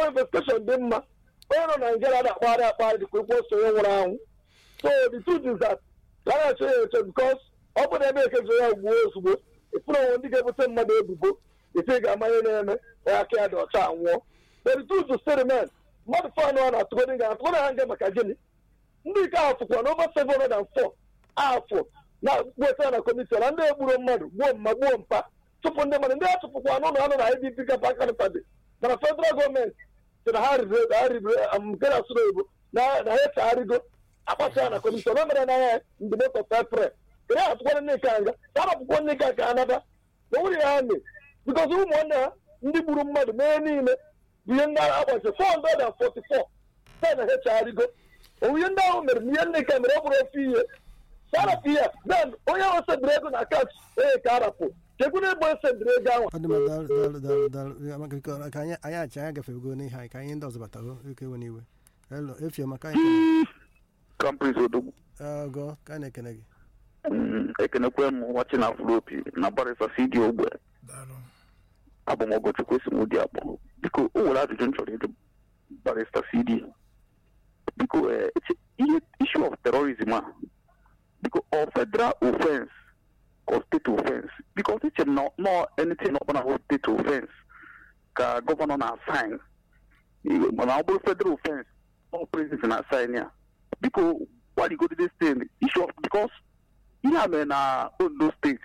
investigeshon dị mma onye nọ na Nigeria na-akpagharị akpagharị dịka ụkwụ ose onye nwụrụ anwụ so the truth is that ka a na-eche ya eche because ọ bụ na ebe ekezo ya gbuo ozugbo ịfụrụ onwe ndị ga-ebute mmadụ ebubo ite ga-amanye na-eme onye aka ya dị ọcha anwụọ but the truth is still remain mmadụ fan ọ na-atụgodi nga atụgodi ha nga maka gịnị ndị nke ahụ fụkwa na over 704 afọ na weta na kọmishọn na ndị egburu mmadụ gbuo mma gbuo mpa tụpụ ndị mmadụ ndị a tụpụkwa n'ụlọ anụ na idp gapa kanpadi mana federal gọọmenti sị na ha ribere ha ribere nke na-asụrụ oyibo na na ha echegharịgo akpasa ya na kọmishọn o mere n'anya ndịmọtọ pepre kere ha atụkwara ndị nke nga ka arapụkwa ndị nke ka anaba na nwunye ha mee bikọzi ụmụnne ha ndị gburu mmadụ mee niile bụ ihe ndị agbazi 444 site na ha echegharịgo owuye ndị ahụ mere na ihe ndị nke mere ọ bụrụ ofe ihe sarapụ ya then onye ahụ sebiri ego na akaụntụ onye ka arapụ chekwu na ebe o sebiri ego ahụ ọ dị mma daalụ daalụ daalụ daalụ Ya, maka biko ka anyị anyị achị anyị agafego n'ihe anyị ka anyị ndị ọzọ batara ike ewe n'iwe elo efie maka anyị kampris odogwu ọgọ ka anyị na-ekene gị Mm, ekenekwe m nwachi na afropi na barisa cd ogbe daalụ abụ m ọgọchukwu esi m ụdị akpọ biko o nwere ajụjụ m chọrọ ịjụ barista cd biko eh, eche- ihe issue of terrorism a biko ọ federal offense or state offense because eche m na nọ anything ọbụla bụ state offense ka gọvanọ na-asign mana ọ bụrụ federal offense ọ president na-asign ya biko gbaligodide steeti issue of because ihe a mere na ondo steeti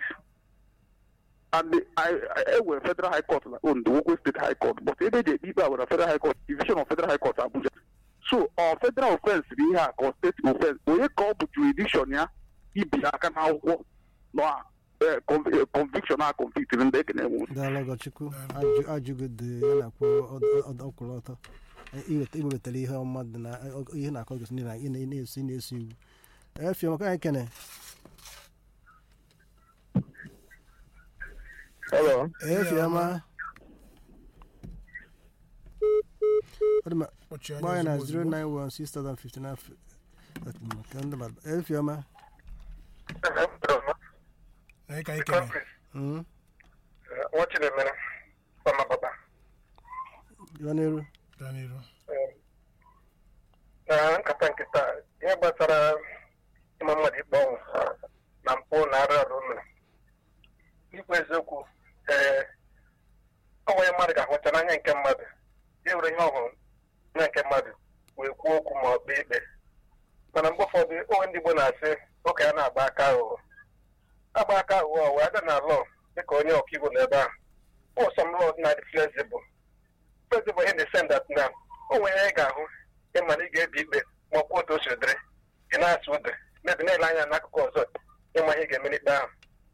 and the, I, I, ewe federal high court na ondo wokwe state high court but ebe eji ekpe ikpe a were federal high court division of federal high court abuja so ọ federal offense bụ ihe a ka ọ state offense onye ka ọ bụ jurisdiction ya ibi aka n'akwụkwọ na eh, conv- eh, conviction a convictiri ndị ekene nwe daalụ ọgọchukwu ajụ ajụgo dị ya na-akwụ ọkwụrụ ọtọ iweta iwetara ihe ọma dị na ọ- ihe na-akọ gosi na ị na- ị na-esi ị na-esi iwu efie maka anyị kene Hello. efie ọma ọ dị mma kpọchie gbaa anya ya na ozugbo ozugbo 0916059 ka ndị mmadụ efie ọma na ịka ikene Mm, nwa chinemere ọmapapa gaa n'elu gaa n'iru na nkata nkịta ihe gbasara ịma mmadụ ikpe ọnwụ na mpụ na arụ arụ mere ikwu eziokwu ee ọ nwere mmadụ ga-ahụcha n'anya nke mmadụ ya were ihe ọhụrụ na nke mmadụ wee kwuo okwu ma ọ kpee ikpe mana mgbe ụfọdụ onwe ndị Igbo na-asị ụka ya na-agba aka aghụghọ agba aka aghụghọ wee aga na lọọ dịka onye ọkaiwu n'ebe ahụ ọ some laws na-adị flexible flexible in the sense that na o nwere ihe ị ga-ahụ ịma na ị ga-ebi ikpe ma ọ kwuo otu o si dịrị ị na-asụ ụdị mebi na-ele anya n'akụkụ ọzọ ịma ihe ị ga-eme n'ikpe ahụ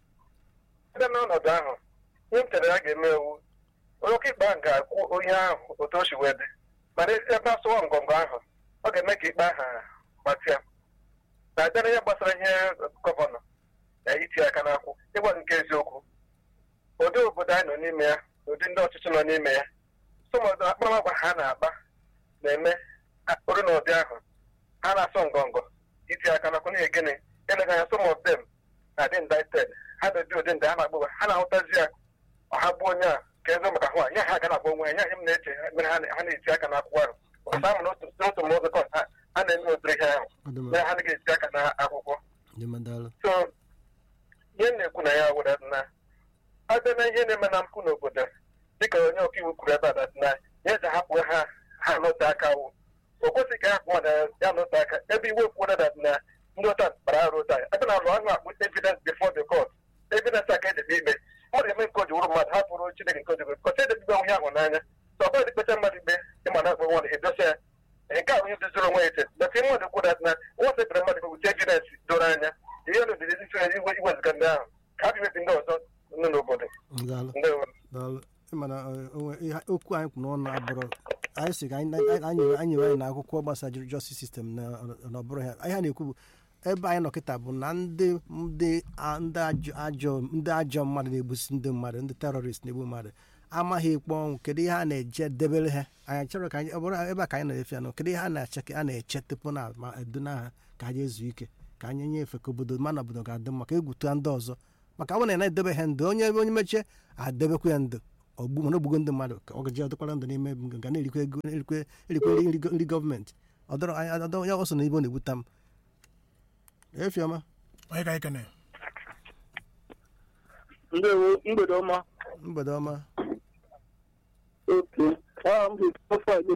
site n'ọnọdụ ahụ ihe m chere ya ga-eme ewu onye ọka ikpe ahụ ga-akwụ onye ahụ otu o si wee dị mana ebe asụwa ngọngọ ahụ ọ ga-eme ka ikpe ahụ gbatịa na abịa ihe gbasara ihe gọvanọ na iti aka n'akwụ ịgwa nke eziokwu ụdị obodo anyị nọ n'ime ya na ụdị ndị ọchịchị nọ n'ime ya sọmọdụ akparamagwa ha na-akpa na-eme olu na ụdị ahụ ha na-asọ ngọngọ iti aka n'akwụ n'ihi gịnị eleghị anya some of them na-adị indicted ha na-eji ụdị ndị ha na-agba ha na-ahụtazi ya ọha bụ onye a ka eze maka hụ a nye ha aga na-agba onwe ya nye m na-eche mere ha na- ha na-eti aka n'akwụkwọ ahụ ọsa ahụ n'otu n'otu ma ụzọ ha ha na-eme ụdịrị ihe ahụ ọ dị mma na ha naghị eti aka n'akwụkwọ dị mma daalụ so ihe m na-ekwu na ya were na abịa na ihe na-eme na mpụ n'obodo dịka onye ọkaiwu kwuru ebe a na na ya ji hapụ ha ha n'ote aka wụ o kwesịghị ka hapụ mmadụ ya n'ote aka ebe iwe kwuo na na ndị ụta kpara arụ ụta ebe na alụ ahụ akpụ evidence before the court evidence aka edebe ikpe ọ na-eme nke o ji wụrụ mmadụ hapụrụ chineke nke o ji wụrụ kọta edebe onwe ya ahụ n'anya so ọ bụrụ dịkpecha mmadụ ikpe ịma na akpọ nwadụ edosa ya nke a onye doziri onwe ya eche but ihe mmadụ kwuo na nwa sekpere mmadụ wute evidence doro anya ihe na odidi isi iwe iweziga ndị ahụ ka ha bimebi ndị ọzọ nọ n'obodo daalụ ndewo daalụ ịmana onwe ihe okwu anyị kwuru n'ọnụ abụrụ anyị sị ka anyị anyị- anyị anyị nyere anyị na akwụkwọ gbasara justice system na na ọ bụrụ ya ihe a na-ekwu bụ ebe anyị nọ kịta bụ na ndị ndị a- ndị ajọ ajọ ndị ajọ mmadụ na-egbusi ndị mmadụ ndị terọrist na-egbu mmadụ amaghị ikpe ọnwụ kedu ihe a na-eje debere ha anyị chọrọ ka anyị ọ bụrụ ebe a ka anyị na-efe ya nọ kedu ihe a na-eche ka a na-eche tupu na ma eduna ha ka anyị ezu ike ka anyị nyefee ka obodo mana obodo ga-adị mma ka egwutu ndị ọzọ maka ọ bụrụ na ị na-edebe ha ndụ onye onye mechie adebekwa ya ndụ ogbu mana ogbugo ndị mmadụ ka ọ gaji ọdịkwara ndụ n'ime ga na-erikwa ego erikwe erikwe nri go- nri gọọmenti ọ dọrọ anyị adọ ya ọsọ na ibe ọ na-egbute m efiọma onye ka anyị kene ndewo mgbede ọma mgbede ọma oke aha m bụ ofe igbo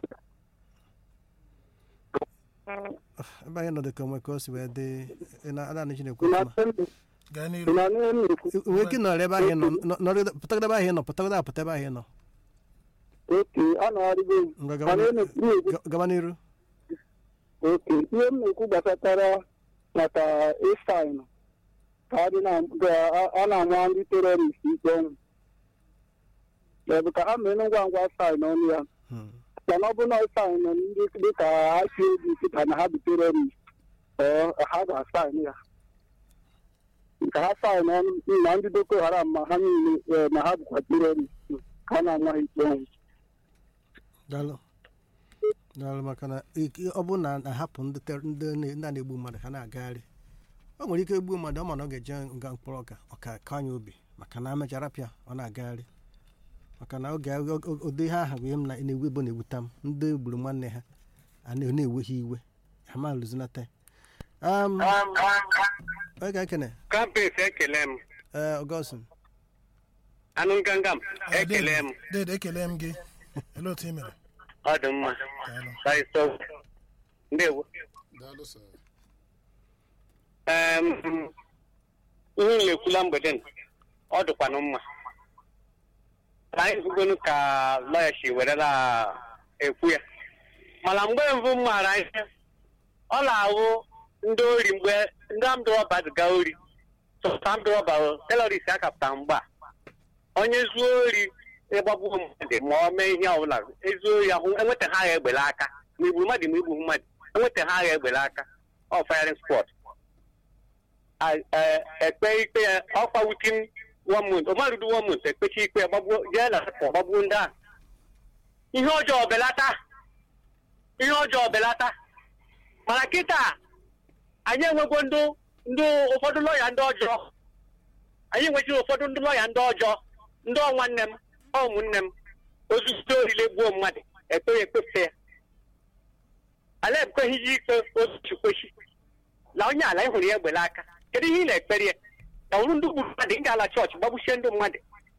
ebe anyị nọdụ ka onwe ka o si wee dị ị na ada na chinekwe ị ọfụma na-asị ndụ gaa ị n'iru na-anụ ihe m na-ekwu nwere ike ịnọrọ ebe ahụ ị nọ nọ- nọrọ- pụtagide ebe ahụ ị nọ pụtagide apụta ebe ahụ ị nọ oke a na-arịgo m Ngwa gaba mana n'iru. ihe na-ekwu ekwu Ga- gaba n'iru oke ihe m na-ekwu gbasatara maka ịsaịnụ ka a dị na ka a- a na-ama ndị terọrist ikpe ọnwụ maọbụ ka ha mee ngwa ngwa saịn ọnụ ya Hmm. mana ọ bụ na saịn ndị dịka IPOB pụta na ha bụ terọrist ọ ha ga-asaịn ya ka ha saịn ọnụ na ndị boko haram ma ha niile eh, na ha bụkwa terọrist ka a na-ama ha ikpe ọnwụ daalụ daalụ maka na ike- ọ bụrụ na ahapụ ndị ter- ndị na- ndị a na-egbu mmadụ ha na-agagharị ọ nwere ike egbuo mmadụ ọ ma na ọ ga-eje nga mkpọrọ ọka ọka ka anya obi maka na amechara pịa ọ na-agagharị maka na oge ụdị ihe ahụ bụ ihe m na- na-ewu ebo na-ewuta m ndị gburu nwanne ha a na- na-ewe ha iwe ha ma lụzinata um onye ka ekene kampes ekele m ee ọgọstin anụ nganga m ekele m dede ekele m gị ele otu ị mere ọ dị mma daalụ saịsọ ndewo daalụ sir Em, ihe m na-ekwula mgbede n, ọ dịkwanụ mma Ka anyị hụgonu ka lọya si werela ekwu ya mana mgbe mbụ m maara ihe ọ na-awụ ndị ori mgbe ndị amdrọba ga ori sọsọ amdrọba teroris akapụta mgba onye zuo ori ịgbagbuo mmadụ ma ọ mee ihe ọbụla ezuo ori ahụ enweta ha agha egbele aka ma igburu mmadụ ma igbu mmadụ enweta ha agha egbele aka ọ firing squad ekpe ikpe ya ọkwa witin one month ọmarudu one month ekpechi ikpe ya gbagbuo jee na akọ gbagbuo ndị ahụ ihe ọjọọ belata ihe ọjọọ belata mana kịta anyị enwego ndị ndị ụfọdụ lọya ndị ọjọọ anyị nwechiri ụfọdụ ndị lọya ndị ọjọọ ndị ọnwanne m ọ ụmụnne m ozuzu orile gbuo mmadụ ekpe ya ekpefe ya ala ekweghịzi ikpe otu kwechi na onye ala ịhụrụ ya egbele aka kedu ihe ị na-ekpere ya na ọrụ ndị gburu mmadụ ị ga-ala chọọchị gbagbuchie ndị mmadụ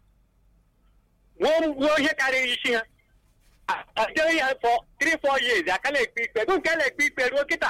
gbuo gbuo ihe karịrị isi ha ajere ya fọ 3-4 years aka na-ekpe ikpe ego nke na-ekpe ikpe ruo kịta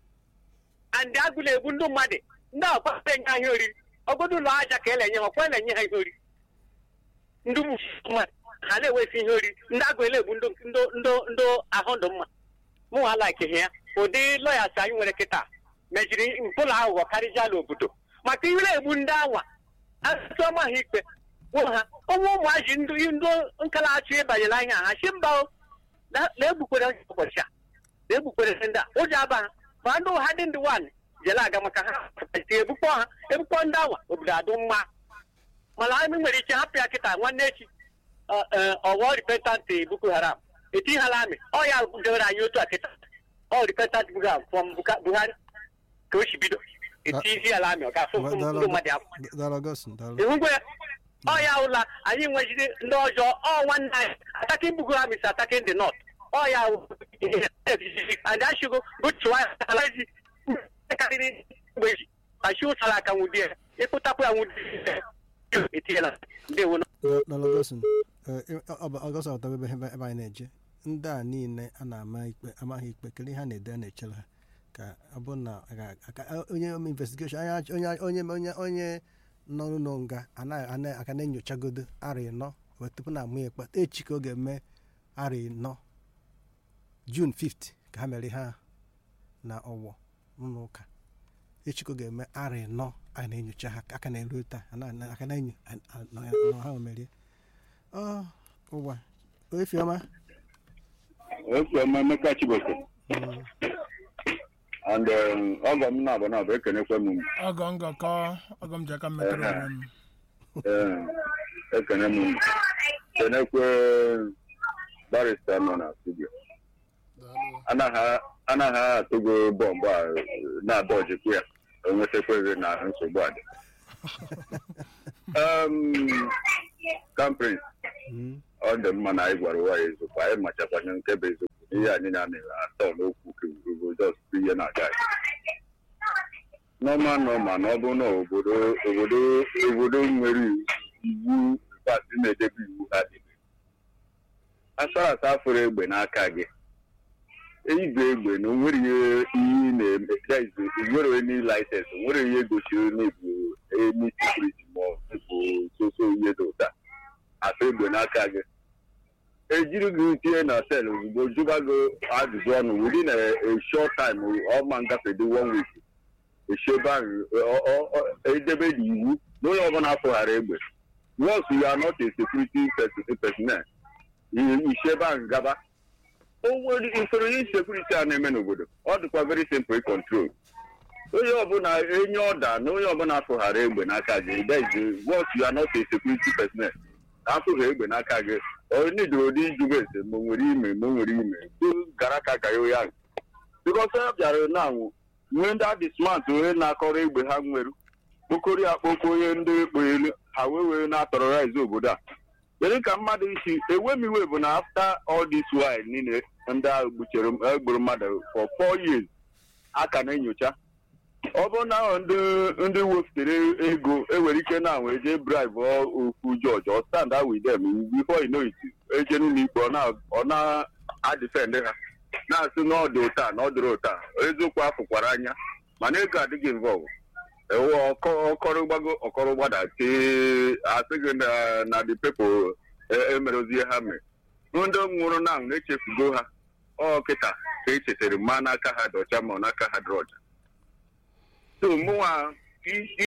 andị agụ na-egbu ndị mmadụ ndị ọkwa enye ha ihe oriri ọgodo ụlọ aja ka elenye ha ọkwa na-enye ha ihe oriri ndị mmadụ ha na-ewesi ihe oriri ndị agụ na-egbu ndị ndị ndị ndị ahụ ndụ mma mụ nwa alakighị ya ụdị lọyas anyị nwere kịta mejiri mpụlụ aghụghọ karịjala obodo maka ihe na-egbu ndị anwa asụsụ ọma ha ikpe gwụ ha ụmụ ụmụaji ndị ndị nkala achọ ịbanyere anya ha si mba o na- na-egbukwere ụbọchị a na-egbukwere ndị a ụjọ aba ha ma ndị ụha dị ndị wan jele aga maka ha egbukpọ ha egbukpọ ndị anwa obodo adụ mma mana anyị nwere ike hapụ ya kịta nwanne echi ọwọ repentant boko haram eti ha amị ọ ya dewere anyị otu a kịta ọ repentant boko haram from Buka- buhari ka o si bido eti isi ala amị ọ ga-afụ ndị mmadụ afọ daalụ ọgọstin daalụ ịhụgwe ya ọ ya ụla anyị nwejide ndị ọjọọ ọ nwanne anyị atakin bugo ha mis atakin the north ọ ya wụ and ashigo bụchụwa alaji karịrị mgbe ji ashi ụsara aka nwụdị ya ịkpụtapụ ya nwụdị ya etinyela ndewo daalụ ọgọstin ọgọstin ọtọ ebe ebe ebe anyị na-eje ndị a niile a na-ama ikpe amaghị ikpe kedu ihe ha na-ede a na-echere ha ka ọ bụ na a ga- aka- onye ome investigeshon anya onye onye onye onye nọ n'ụlọ nga anaghị ana- aka na-enyochagodo ara ịnọ wee tupu na amụ ya ikpe echi ka ọ ga-eme ara ịnọ jun 5 ka ha mere ha na ọwọ n'ụlọ ụka echi ka ọ ga-eme ara ịnọ a na-enyocha ha aka na-eru taa a na- na- aka na-enyo a- a- na na ha merie ọ ụwa efiọma Efiọma Emeka Chiboko Mm, and um, ọgọ m na-abụ na-abụ ekenekwe m ọgọ ngọkọ ọgọ m ji aka m metụrụ onwe m ee, ekene m kenekwe barista nọ na studio daalụ anaghị anaghị atụgo bọmbụ a na-adọjikwu ya enwetakweghị na nsogbu a dị Um, kamprin Mm. ọ dị mma na anyị gwara ụwa ya eziokwu anyị machakwanye nke bụ eziokwu ihe anyị na-anaghị atọ n'okwu kewurugo just ihe na-aga n'ọma n'ọma na ọ bụ na obodo obodo obodo nwere iwu pati na-edebe iwu ha dị asara asa afụrụ egbe n'aka gị igwe egbe na onwere ihe iyi na-eme that is, onwere onye laịsensị onwere ihe gosiri n'ebu emi sekuriti ma ọ bụ soso ihe dị ụta asa egbe n'aka gị ejiri gị tinye na sel ozugbo jụba gị ajụjụ ọnụ within a a short time ọma ngafede one week eshebe ahụ ọ- ọ- ọ- edebe n'iwu na onye ọbụla afụghara egbe once you are not a security pers- personnel ishebe ahụ gaba o nwere usoro ihe sekuriti a na-eme n'obodo ọ dịkwa very simple control onye ọbụla enye ọda na onye ọbụla afụghara egbe n'aka gị that is once you are not a security personnel afụghị egbe n'aka gị onye dịrị ụdị ịjụba ese ma o nwere ime ma o nwere ime tu gara ka ka ya ahụ bikọs ha bịara na anwụ nwee ndị adị smart onye na-akọrọ egbe ha nwere okori akpọkọ onye ndị ekpo elu ha wee wee na-atọrọraizi obodo a kedu ka mmadụ isi ewemiwe bụ na after all this while niile ndị ahụ gbuchere egburu mmadụ for four years a ka na-enyocha ọ bụrụ na ahụ ndị ndị wepụtara ego enwere ike na anwe eje bribe okwu jọji ọ stand out with them before you know it eje n'ụlọ ikpe ọ na- ọ na-adịfend ha na-asị na ọ dị ụta na ọ dịrị ụta eziokwu afụkwara anya mana ego adịghị involve ewu ọkọrọ gbago ọkọrọ gbada tee asị gị na na the people emerozi ihe ha mere ndị nwụrụ na na-echefugo ha ọ kịta ka echetara ma n'aka ha dị ọcha ma n'aka ha dị ọcha so mụnwa i- i-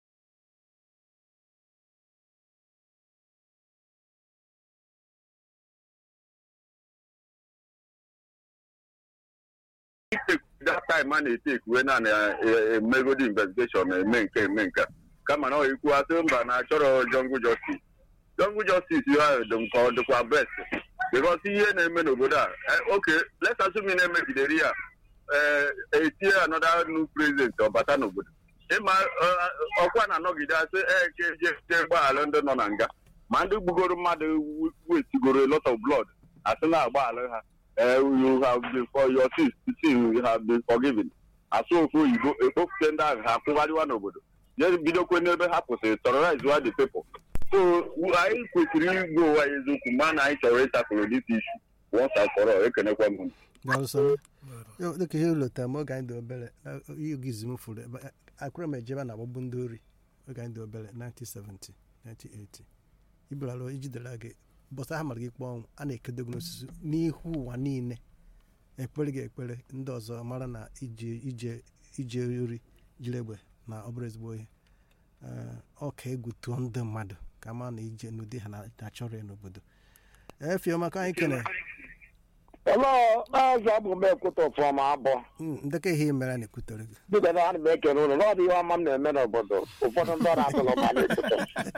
itake that time a na-etake wee na emegodi investigeshon eme nke eme nke a. kama na ọ ikwu asị mba na achọrọ jungle justice jungle justice ya dị nke ọ dịkwa best because ihe na-eme n'obodo a eh, okay let's assume na emegidere ya eh, etie another new president ọbata n'obodo ịma eh, ọkwa na-anọgide asị eke je gbaghalụ ndị nọ na nga ma ndị gbugoro mmadụ wetigoro a lot of blood asị na-agbaghalụ ha eh, you have been for your sins sin you have been forgiven asụ ofu oyibo ekpopụte ndị ahụ ha kwụgharịwa n'obodo je bidokwe n'ebe ha kwụsịrị terrorize the people so anyị kwesịrị igwe ụwa ya eziokwu ma na anyị chọrọ ịtakụrụ dis issue once and for all ekenekwa m unu. Daalụ Yo, dịka ihe ụlọta m oge anyị dị obere na ihe ogizi m fụrụ ebe akwụrụ m ejebe na agbagbu ndị ori oge anyị dị obere 1970 1980 iburala ijidela gị bọsa ha mara gị ikpe ọnwụ a na-ekedo gị n'osisi n'ihu ụwa niile ekpere gị ekpere ndị ọzọ mara na ije ije ije ori jiri egbe na ọ bụrụ ezigbo ihe Ee, ọ ka egwu tụọ ndị mmadụ ka ma na ije n'ụdị ha na- na-achọrọ ya n'obodo efiọma ka anyị kene Hello, maazị abụ m ekwutọ fọma abụọ Mm, ndekọ ihe ị mere a na-ekwutere gị dịka na ana m ekele ụlọ na ọ dị ihe ọma m na-eme n'obodo ụfọdụ ndị ọrụ atụrụ ma na-ekwutọ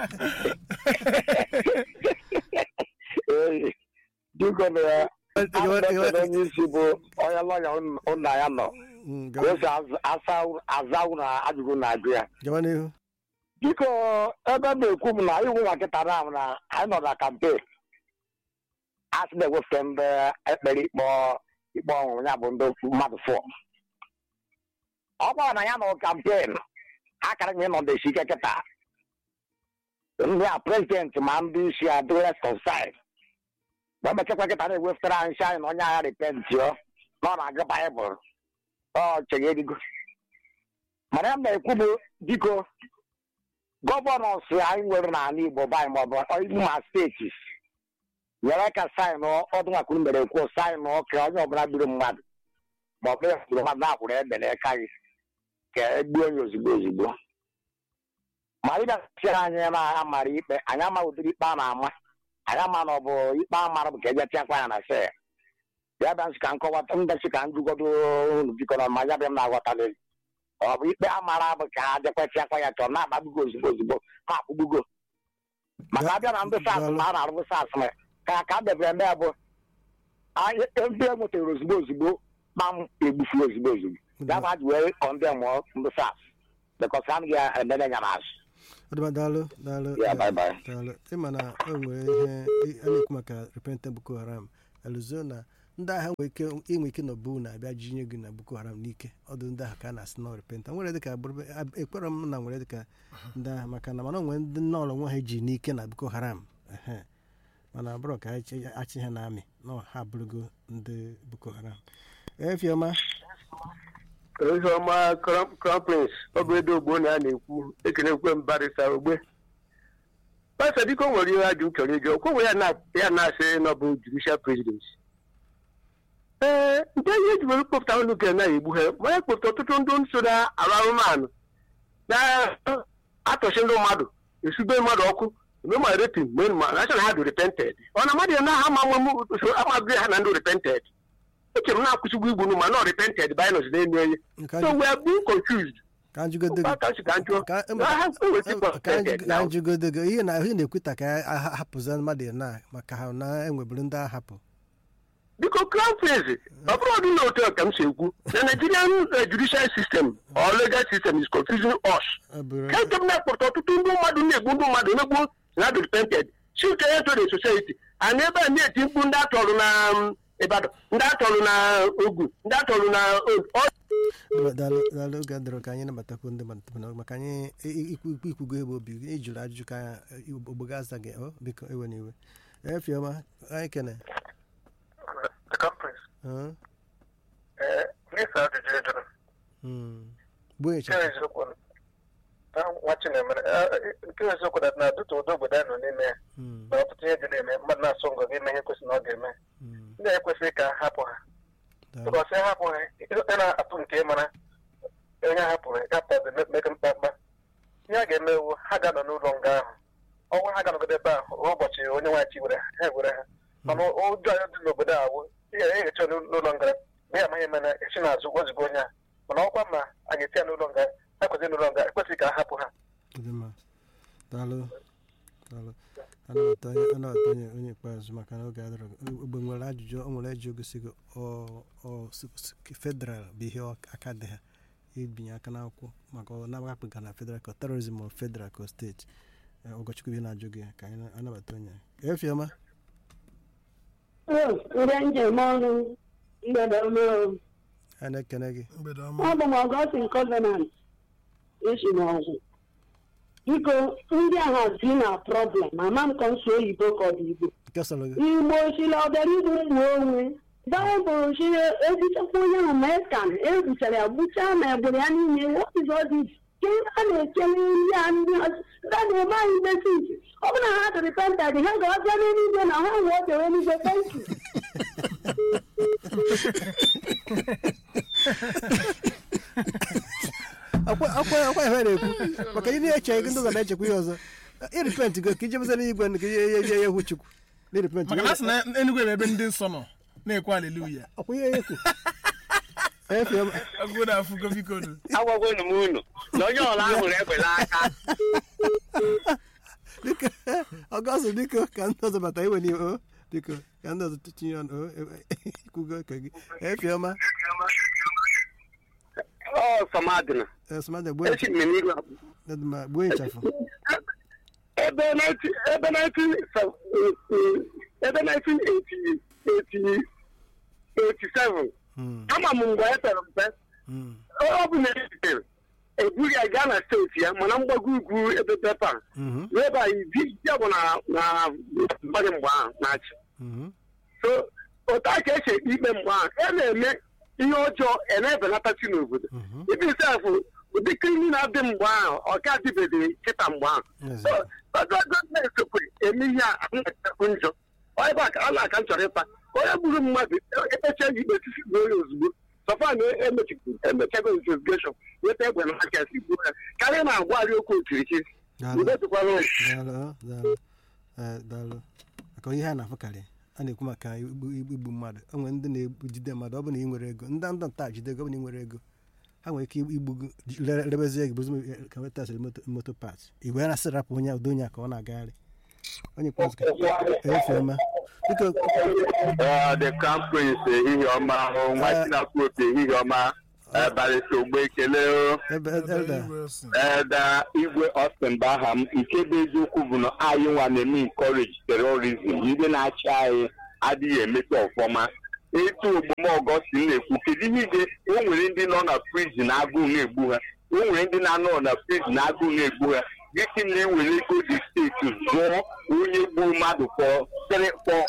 Ee, biko na ya ana m ekele onye isi bụ onye lọya ụna ya nọ Mm, ka o si aza- asa- aza ụlọ ajụjụ na-ajụ ya gawa n'ihu biko ebe m na-ekwu m na iwu nwa nkịta na na anyị nọ na kampen a sị na-ewepụta ndị ekpere ikpe ikpe ọnwụrụ ya bụ ndị mmadụ fọ ọ gwara na ya nọ kampen akara nye nọ desi ike kịta ndị a prezidenti ma ndị isi a dị rest of side mgbe emechakwa kịta na-ewepụtara anyị sị anyị na onye agha repentio na ọ na-agụ baịbụl ọ chere erigo mana ya m na-ekwu bụ biko gọvanọs anyị nwere n'ala igbo bụ anyị maọbụ imo ma steeti nyere ka saịnụ ọdụnwakwuru mere kwuo saịnụ ka onye ọbụla gburu mmadụ maọbụ ya gburu mmadụ na-akwụrụ ebe n'aka gị ka egbuo onye ozugbo ozugbo ma ịbịasịara anyị na-amara ikpe anyị ama ụdịrị ikpe a na-ama anyị ama na ọ bụ ikpe a mara bụ ka eje tịakwa ya na sel ya bịa nsị ka nkọwata ndasị ka njụgodo unu biko na ma ya bịa m na-aghọtalị ọ bụ ikpe a mara bụ ka a jekwetịakwa ya chọrọ na-agbagbugo ozugbo ozugbo ma akpụgbugo maka abịa na ndị sas ma a na-arụbụ sas ma ka ka a debere eme ya bụ anyị ndị e nwetara ozugbo ozugbo ma m egbufu ozugbo ozugbo ya bụ ha ji wee kọndem ndị sas bekọs ha anaghị emere ya n'azụ ọdịma daalụ daalụ Yeah, eh, bye bye. daalụ ịma na o nwere ihe ị- a na-ekwu maka repentant boko haram eluzo na ndị agha nwere ike inwe ike na bụ na-abịa jinye gị na boko haram n'ike ọdụ ndị ahụ ka a na-asị na repentant nwere dịka bụrụ- ab- ekpere m na nwere dịka ndị agha maka na mana onwe ndị nọọlụ nwa ha ji n'ike na boko haram ehe mana bụrụ ka achị achị ha na amị na ha abụrụgo ndị boko haram efiọma oziọma crown prince ọ bụ edo ogbo na a na-ekwu ekenekwe mbarịsa ogbe pasa biko nwere ihe ajụ m chọrọ ịjụ okwu ya na- ya na-asị na ọ bụ judicial president ee nke ihe eji were kpọpụta ụlọ ka na egbu ha ma ya kpọpụta ọtụtụ ndị so na arụ arụmanụ na-atọchi ndị mmadụ esube mmadụ ọkụ eme ma repin mee ma na na ha dị repented ọ na mmadụ ya na ha ma nwe usoro amaghị ha na ndị repented echere m na-akwụsịgbu igbu nu ma not repented by nos na-enye enye Nke so ajụ- we are being confused ka njụgodo gị Ụkpaka si ka njụọ Ka- na ha ewesi ka repented anyị- ka now. anyị jụgodo gị ihe na ihe na-ekweta ka a ha- hapụzi mmadụ na maka ha na enweburu ndị ahapụ biko crown prince ọ bụrụ ọdị na otu a ka m si ekwu the nigerian eh, judicial system or legal system is confusing us Ọ bụrụ- ka nke m na-akpọrọ ọtụtụ ndị mmadụ na-egbu ndị mmadụ emegbu na dị repented chike ya to the society and ebe a na-eti mkpu ndị atọrụ na um, Ibadan ndị atọrụ na Ogun ndị atọrụ na Ondo daalụ daalụ oge dịrị ka anyị nabatakwu ndị mmadụ tupu na- maka anyị i- ikwu ikwu- ikwugo ebe obi gị ịjụrụ ajụjụ ka ogbogo aza gị ọ biko ewe na iwe efiọma anyị kene The conference. Ọ? Eh, n'efe ajụjụ ị jụrụ Mm. gbuo nke ịchafụ eziokwu na nwa Chinemere eh, nke eziokwu na na dịtụ ụdị obodo anyị nọ n'ime ya Mm. na ọtụtụ ihe dị na-eme mmadụ na-asụ ngọ ga-eme ihe kwesịrị na ọ ga-eme Mm. ndị a ekwesịghị ka a hapụ ha Daalụ. ụbọchị hapụ ha ị na-apụ nke mara onye hapụrụ gapụta mega mkpakpa ihe a ga-eme ewu ha ga-anọ n'ụlọ nga ahụ ọnwa ha ga-anọgide ebe ahụ ruo ụbọchị onye nwachi were ha ewere ha mana ụjọ anyị dị n'obodo a wụ ị ga-ehecha n'ụlọ nga ma ya amaghị mana esi n'azụ wezigo onye a mana ọkwa ma anyị eti ya n'ụlọ nga ha kwesịrị n'ụlọ nga ekwesịghị ka a hapụ ha Dị mma. daalụ daalụ anabata onye anabata onye onye ikpeazụ maka na oge adịrọ ogbe nwere ajụjụ o nwere eji ogosi gị ọ- ọ s- s- federal bụ ihe ọ- aka dị ha ibinye aka n'akwụkwọ maka ọ na-agbapụga na federal ka terorizm ọ federal ka steeti Eh, ụkọchukwu ihe na-ajụ gị ka anyị na- anabata onye efiọma ndị njem ọrụ mgbede ọma o. a na-ekene gị mgbede ọma abụ m ọgọstin covenant esi n'ọgwụ biko ndị agha si na problem ama m ka nso oyibo ka ọ dị igbo nke sọrọ gị igbo siri ọbịara igbu ụmụ onwe baịbụl si egbuchakwa onye ahụ ma eskan egbuchara ya gbuchaa ma egburu ya niile what is all this ke a na-ekele ndị a ndị ọzọ ndị a na-eme anyị mesis ọ bụrụ na ha dị repentad ha ga-abịa n'eluigwe na ha nwee oge eluigwe thank you akwa akwa akwa ihe na-ekwu maka ihe na-eche gị ndị ọzọ na-echekwa ihe ọzọ iripent go ka ijebeze n'igwe nke ihe ihe ihe egwu chukwu n'iripent maka na asị na enugwe bụ ebe ndị nsọ nọ na-ekwe aleluya ọkwa ihe ekwu efiọma agụgo na afụgo biko nu agwagwonu m unu na onye ọla ahụrụ egbela aka biko ọgọzụ biko ka ndị ọzọ bata iwe n'iwe o biko ka ndị ọzọ tinye ọnụ o ikwugo ka gị efiọma ọ sọmadịna esomada gbuo esi m n'iru abụ ịchafụ gbuo ịchafụ ebe 19 ebe 19 ebe 1987 Mm, ama m mgbe e pere mpe mm, ọ bụ na ezitere eburu ya gaa na steeti ya mana mgbago ugwu ebe pepa mhm, n'ebe a ibi ya bụ na na mmadụ mgbe ahụ na-achị mhm, so otu a ka esi ekpe ikpe mgbe ahụ e na-eme ihe ọjọọ e na-ebelatachi n'obodo mhm. ibi sefụ ụdị kriminal dị mgbe ahụ ọ ka dịbeghị kịta mgbe ahụ Ezi. So, federal gọọmenti kwere eme ihe a na-ekwu njọ Ọ ebe a ka a na-aka m chọrọ ịta onye gburu mmadụ ekpecha ya ikpe sisi gbuo ya ozugbo sọfa na emechago investigeshọn weta egbe na aka si gbuo ya karịa na-agwarị okwu okirikiri Daalụ. udo dịkwara ụlọ daalụ daalụ Eh, daalụ maka ihe a na-afụkarị a na-ekwu maka igbu igbu mmadụ o nwere ndị na-ejide mmadụ ọ bụ na ị nwere ego ndị ndị nta jide ego ọ bụ na ị nwere ego ha nwere ike igbu gị lere- rebezie gị bụzi ka wetasịrị moto moto pat igwe ya na-asị rapụ onye udo onye a ka ọ na-agagharị onye ikpeazụ ka efeoma biko the crown prince ehihie ọma nwa Eh. chinakwu opi ehihie ọma barịta ogbe ekele o. ebe elda Wilson. Eda igwe Austin bụ aha m nke bụ eziokwu bụ na anyị nwa na-eme encourage terrorism ndị na-achị anyị adịghị emeta ọfọma etu ogbomọgọ si na-ekwu kedu ihe ide o nwere ndị nọ na prison agụụ na-egbu ha o nwere ndị na-anọ na prison agụụ na-egbu ha gịsị na ewere ego dị steeti zụọ onye gburu mmadụ for three- for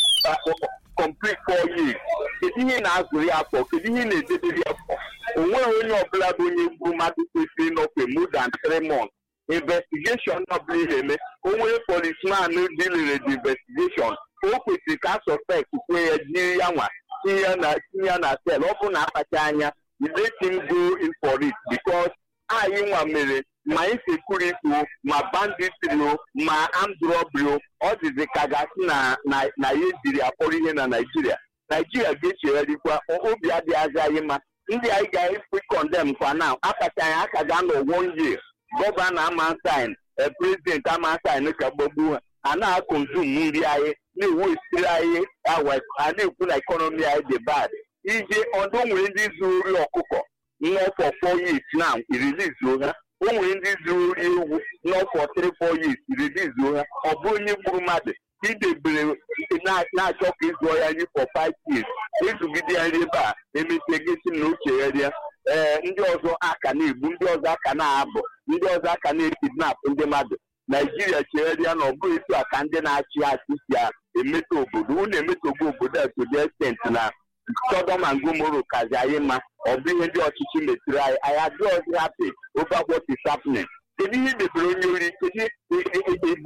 uh, complete four years kedu ihe na-azụrụ ya afọ kedu ihe na-edebere ya afọ o nweghị onye ọbụla bụ onye gburu mmadụ kwesịrị ịnọkwe more than three months investigeshon ọbụla ihe eme o nwere polisman dilere the investigation o kwesịrị ka suspect kwe ya jiri ya nwa tinye ya na tinye ya na sel ọ bụ na akpacha anya let him go in for it because anyị nwa mere ma insecurity o ma banditry o ma armed robbery o ọ dịzị ka gasị na na na ya ejiri akpọrọ ihe na naijiria naijiria ga-echegharịkwa o- obi adịghịzi anyị mma ndị anyị ga-efu kọndem kwa na akacha anyị aka ga nọ one year gọvanọ amansin prezidenti amansin ka gbagbuo ha a na-akọnzum nri anyị na-ewesiri anyị awa a na-ekwu na ekọnọmi anyị dị bad ije ọdụ nwere ndị zuru ori ọkụkọ nnọfọ four years now irilizuo ha o nwere ndị zuru ori ewu nnọfọ three four years irilizuo ha ọ bụ onye gburu mmadụ idebere na- na-achọ ka ịzụọ ya nri for five years ezugide ya nri ebe a emesie gesi na ochegharịa ee ndị ọzọ aka na-egbu ndị ọzọ aka na-abụ ndị ọzọ aka na-ekidnap ndị mmadụ naijiria chegharịa na ọ bụghị etu a ka ndị na-achị achị si a emeta obodo unu emetogbu obodo a to the extent na Sodom and Gomorrah kazi anyị mma ọ bụ ihe ndị ọchịchị metụrụ anyị anyị adịghịzi happy over what is happening kedu ihe debere onye ori kedu igbo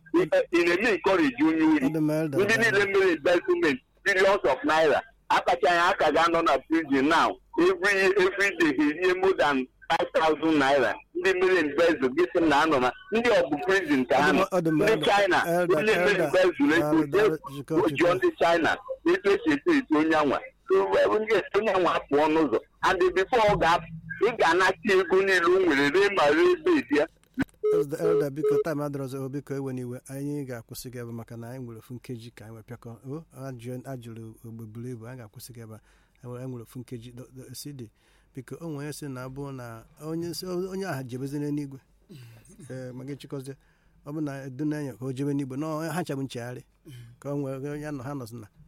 ị na-eme encourage onye ori Ndị ma elda ndị niile mere investment billions of naira akpachaghị aka ga-anọ na prison now every every day ha erie more than 5000 naira ndị mere embezzle gị sị na anọ na ndị ọ bụ prison ka ha nọ Ọ dị mma, ndị elda- china elda- ndị mere elda- embezzle ego elda- jee jikọ- ojụọ ndị china etu esi eto eto onye anwa ndị esi onye anwa pụọ n'ụzọ and before ọ ga-apụ ị ga-anata ego niile o nwere ree ma ree ebe dị ya elda elda biko taịm adịrọzọ o biko ewe n'iwe anyị ga-akwụsị gị ebe maka na anyị nwere ofu nkeji ka anyị wee pịakọ o ajụ- ajụrụ ogbe buru ibu anyị ga-akwụsị gị ebe a. anyị nwere anyị nwere ofu nkeji Do- do- cd biko o nwere onye sị na abụ na onye sị- onye ahụ jebezi n'eluigwe ee ma gị chịkọzie ọ bụ na edunanya ka o jebe n'igwe na ha chabụ nchegharị ka o nwere onye nọ ha nọzi na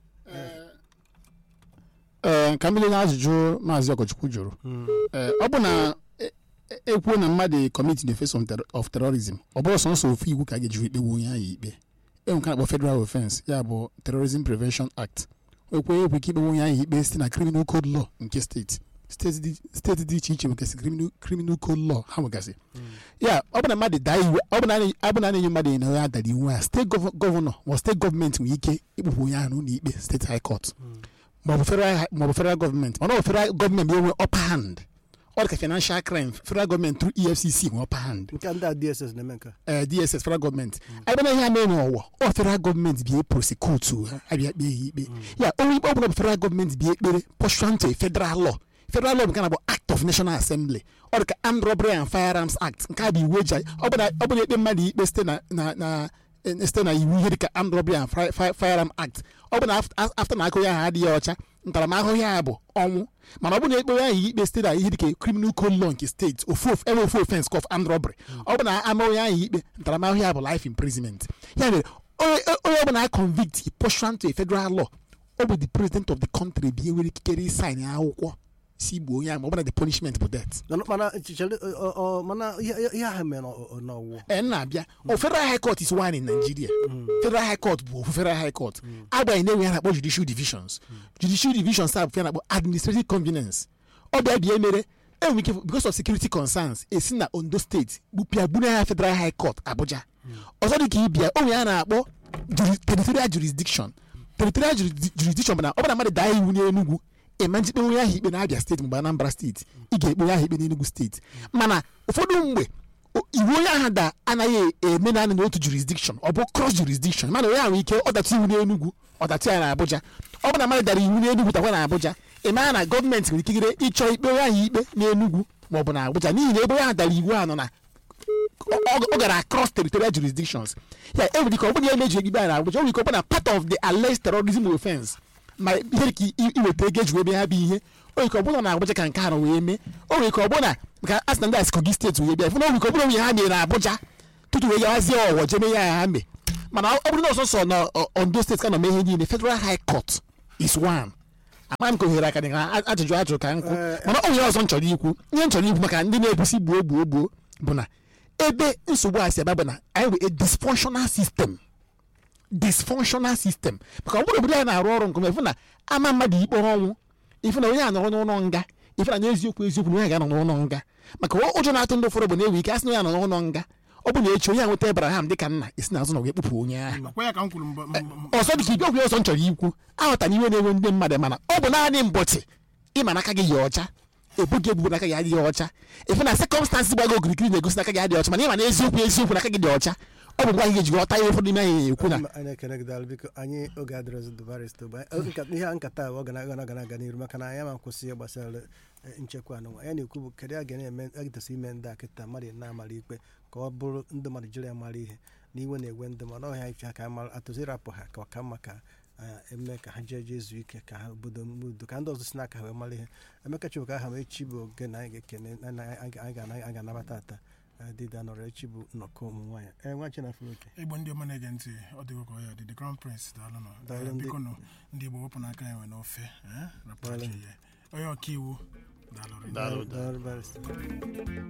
ee ka mmiri na ajụjụ maazị ọkọchukwu jụrụ ee ọ bụ na e- e- ekwuo na mmadụ commit the face of ter- of terrorism ọ bụrụ sọnsọ ofu iwu ka a ga-eji ikpewu onye ahụ ikpe enwe nke na-akpọ federal offense ya bụ terrorism prevention act ekwe ekwe ka ikpewe onye ahụ ikpe site na criminal code law nke steeti steeti dị steeti dị iche iche nwegasị criminal criminal code law ha nwegasị ya ọ bụ na mmadụ daa iwu ọ bụ na a na- ọ bụ na a na-enye mmadụ na ya dara iwu a steeti gọv- gọvanọ ma steeti gọọmenti nwere ike ikpụpụ onye ahụ n'ụlọ ikpe steeti high court maọbụ federal hi- maọbụ federal gọọmenti mana ọ bụ federal gọọmenti enwe upper hand ọ dị ka financial crime federal gọọmenti through efcc nwe upper hand nke ndị a dss na-eme nke a. eh, dss federal gọọmenti anyị bịa na ihe a mee n'ụwa ọ federal gọọmenti bịa prosecute ha abịa kpee ha ikpe ya onye ikpe ọbụla bụ federal gọọmenti bịa ekpere pursuant to a federal law federal law nke na bụ act of national assembly ọ dị ka armed robbery and firearms act nke a bụ iwu eji ọ bụ na ọ bụ na ekpe mmadụ ikpe site na na na eh, site na iwu ihe dịka armed robbery and Fi- Fi- firearm act ọ bụ na af- after na aka onye ahụ adịghị ọcha ntaramahụhụ ya bụ ọnwụ mana ọ bụ na ekpe onye ahụ ikpe site na ihe dịka criminal code law nke steeti ofu of- enwe ofu offense of armed robbery ọ bụ na ama onye ahụ ikpe ntaramahụhụ ya bụ life imprisonment ya mere onye onye ọbụla a convict pursuant to a federal law ọ bụ the president of the country bi nwere ikikere ịsaịn akwụkwọ si gbuo onye ahụ ma ọ bụ na the punishment bụ death Mana- mana chere ọ- ọ- mana ihe ihe ahụ mere n'ọ- n'ọwụwa ee na-abịa o federal high court is one in nigeria federal high court bụ ofu federal high court agbanyeghị na enwe ya na-akpọ judicial divisions judicial divisions a bụ ya na-akpọ administrative convenience ọ bịa bịa mere enwere ike because of security concerns esi na ondo steeti gbupịa buru ya federal high court abuja ọzọ dị ka ịbịa onwe ya na-akpọ juri- territorial jurisdiction territorial juri- jurisdiction bụ na ọ bụ na mmadụ daa iwu n'enugwu ịma njikpe onye ahụ ikpe na-abịa steeti maọbụ anambra steeti ị ga-ekpe onye ahụ ikpe n'enugwu steeti mana ụfọdụ mgbe o- iwu onye ahụ da anaghị eme naanị n'otu jurisdiction ọ bụ cross jurisdiction mana onye ahụ nwere ike ọdata iwu n'enugwu ọdata ya na abuja ọ bụ na mmadụ dara iwu n'enugwu takwa na abuja ịmara na gọọmenti nwere ikikere ịchọ ikpe onye ahụ ikpe n'enugwu maọbụ na abuja n'ihi na ebe onye ahụ dara iwu ahụ nọ na ọ ọ gara across territorial jurisdictions ya enwere ike ọ bụrụ na emeji ikpe a na abuja o nwere ike ọ bụ na part of the alleged terrorism offense ma ihe ka i- iweta ego eji wee mee ya bụ ihe o nwere ike ọ bụla na Abuja ka nke ha nọ wee mee o nwere ike ọ bụla ka a sị na ndị asị Kogi steeti wee bịa fụ na o nwere ike ọ bụla onye ha mere na Abuja tutu wee gawazie ọwọ jee mee ya ha mee mana ọ bụrụ na ọsọsọ na ọ- Ondo steeti ka nọ mee ihe niile Federal High Court is one ama m ka ohere aka dị ka ajụjụ ajụrụ ka nkụ mana o nwere ọzọ m chọrọ ikwu ihe m chọrọ ikwu maka ndị na-ebusi gbuo gbuo gbuo bụ na ebe nsogbu a si ebe bụ na anyị nwere a dysfunctional system dysfunctional system maka ọ bụrụ obodo anyị na-arụ ọrụ nke ọma ifu na ama mmadụ ikpe ọnwụ ifu na onye a nọrọ n'ụlọ nga ifu na n'eziokwu eziokwu na onye ga-anọ n'ụlọ nga maka ọ- ụjọ na-atụ ndị ụfọdụ bụ na-ewe ike asị na onye a nọ n'ụlọ nga ọ bụ na echi onye a nweta Abraham dịka nna esi n'azụ na wee kpụpụ onye ahụ Kwa ya ka m kwuru mbọ mbọ- mbọ- ọzọ dị ka ibe ọgwụ ọzọ m chọrọ ikwu aghọtara iwe na-enwe ndị mmadụ mana ọ bụ naanị mbọchị ịma n'aka gị ya ọcha ebughị ebubo n'aka gị adịghị ọcha ife na sekọmstansị gbago okirikiri na-egosi n'aka gị adịghị ọcha mana ịma na eziokwu eziokwu n'aka gị dị ọcha ọ bụ ngwa gị ga-eji ghọta ihe ụfọdụ n'ime anyị ekwu na anyị ekene gị daalụ biko anyị oge adịrọzi dubarist ihe a nkata a ọ ga na- ga na-aga n'iru maka na anyị ma nkwụsị ihe gbasara eh, nchekwa anụnwa ya na-ekwu bụ kedu a ga na-eme agịtasi ime ndị a kịta mmadụ na-amara ikpe ka ọ bụrụ ndị mmadụ jiri ya mara ihe na iwe na-ewe ndị mmadụ ọhịa ife ha ka amara atụzi rapụ ha ka ọka mma ka eh, eme ka ha jee jee zuo ike ka ha obodo mbudo ka ndị ọzọ si n'aka ha wee mara ihe emeka chibụka aha m echi bụ oge na anyị ga-ekene na- na anyị ga- anyị ga- anyị ga-anabata ata eh, dịda nọrọ echi bụ nnọkọ ụmụ nwaanyị ee nwa chinafụrụ oke igbo ndị ọma na-ege ntị ọ dịgo ka ọ ya dị the crown prince daalụ nọ Daalụ ndị- biko nụ ndị igbo wepụ n'aka ya nwe n'ofe eh, rapụ Daalụ. ajọ ihe. onye ọka iwu daalụ rinne. Daalụ, barịsta.